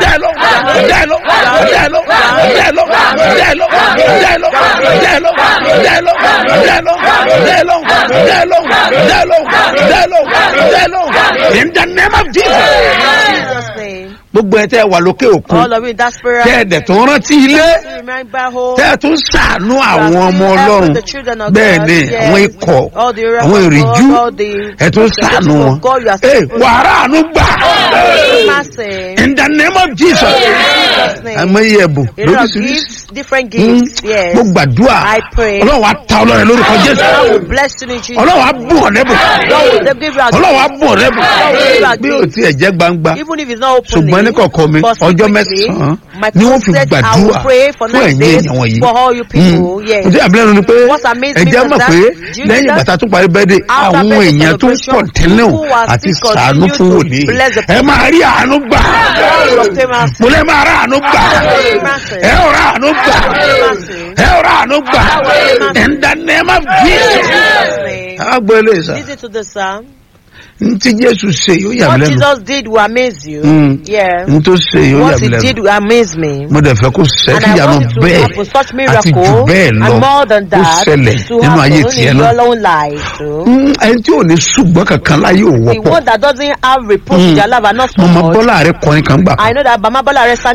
dá ẹ lọ dá ẹ lọ dá ẹ lọ dá ẹ lọ dá ẹ lọ dá ẹ lọ dá ẹ lọ dá ẹ lọ dá ẹ lọ dá ẹ lọ dá ẹ lọ dá ẹ lọ dá ẹ lọ dá ẹ lọ in the name of jesus. In Jesus' name. gbogbo ẹ tẹ wà lókè òkun All of you in that spirit. tẹ ẹ dẹ̀ tó rántí ilé Remember home. tẹ ẹ tún sàánú àwọn ọmọ ọlọ́run bẹ́ẹ̀ ni àwọn ikọ̀ àwọn ìrìjú ẹ tún sàánú wọn ẹ wàrà àánú gbà Massive. in the name of jesus Jesus' name. àmọ́ iye ẹ̀bùn A lot of lóríṣiríṣi gifts, different Mm. gifts. Yes. mo gbàdúrà I pray. ọlọ́run á ta ọlọ́run lórúkọ God jésù will bless you in Jesus. ọlọ́run á bùn ọ̀ lẹ́bùn God will give you a ọlọ́run á bùn ọ̀ lẹ́bùn God bí will o give you tiẹ̀ jẹ́ gbangba Even if it's not openly. ṣùgbọ́n ní kọ̀ọ̀kan mi but ọjọ́ secretly, mẹ́sàn-án my ni wọ́n fi prophet, I gbàdúrà will pray for fún nine ẹ̀yin days èèyàn wọ̀nyí. for all you people. Yes. ǹjẹ́ àbílẹ̀nu ni pé What's amazing ẹ̀jẹ̀ is mọ̀ that pé Jesus, lẹ́yìn ìgbà tó parí bẹ́ẹ̀dẹ̀ after àwọn birthday èèyàn tó ń celebration, kọ̀ntínú people are àti still sàánú continue fún to wòlíì bless the ẹ máa rí àánú gbà God will obtain mercy. mo lẹ́ máa rà àánú gbà ẹ ò rà àánú gbà ẹ ò rà àánú gbà in the name of Jesus. Jesus' name. àgbọ̀ eléyìí sá Listen to the psalm. n tí Jésù ṣe yóò yà What mí lẹ́nu Jesus did will amaze you. Mm. Yeah. n tó ṣe yóò yà What mí he lẹ́nu did will amaze me. mo dẹ̀ fẹ́ kó ṣe And kí I ìyanu want it to bẹ́ẹ̀ happen such àti jù miracle bẹ́ẹ̀ lọ and more than kó that ṣẹlẹ̀ to nínú ayé happen tiẹ̀ in náà. your own life too. Mm, ẹni tí ò ní ṣùgbọ́n kankan láyé ò The wọ́pọ̀ one that doesn't have reproach Mm. in their life are not so mọ̀mọ́ much. bọ́lá rẹ kọrin kan gbà kan. I know that Bama Bola